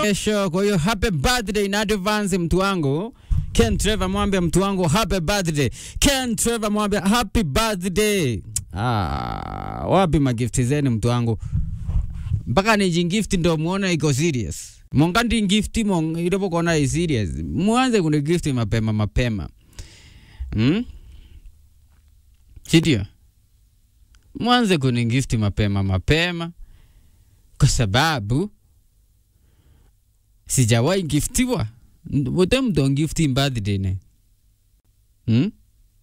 kesho. Kwa hiyo happy birthday in advance mtu wangu Ken Trevor, mwambie mtu wangu happy birthday. Ken Trevor, mwambie happy birthday. Ah, wapi magifti zenu mtu wangu? Mpaka nijingifti ndo muone iko serious. Mongandi ngifti mong idopo kona i serious. Mwanze kuni gifti mapema mapema. Hmm? Chidio. Mwanze kuni gifti mapema mapema kwa sababu sijawahi giftiwa wote mtu ngifti birthday ne hmm?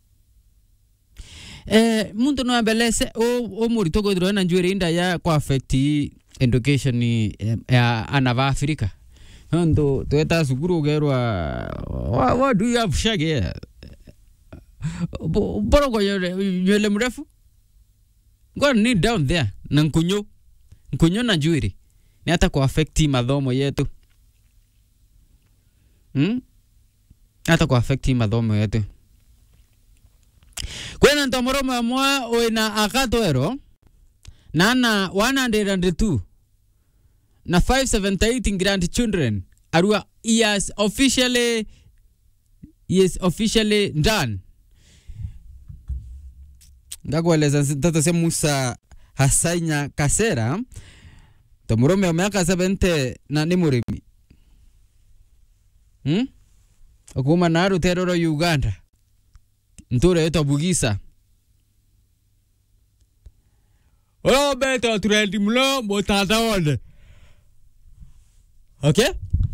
eh, muntu no ambelese o, o murito kwithirwa na njwiri inda ya kwa affect education eh, ya ana va Afrika ndo tweta sukuru ugerwa what, what do you have shage boroko nywele mrefu ngwa ni down there na nkunyo nkunyo na njwiri ni hata kwa affect mathomo yetu hmm? hata kwa affect mathomo yetu kwena ntomoromo amwe wina akatwero nana 102 na 578 grandchildren arua he has officially he is officially done ngakueleza tata cia musa hasainya kasera tomurume wa miaka 70 na ni murimi hmm? kuma na ruterero uganda ntura yetwa bugisa uria betwo trendi muno mutandaone okay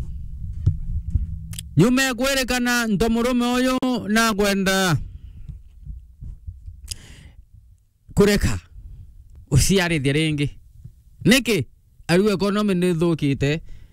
nyume kwerekana ntomurume uyu na kwenda kureka uciarithia ringi niki ariu economy ni thukite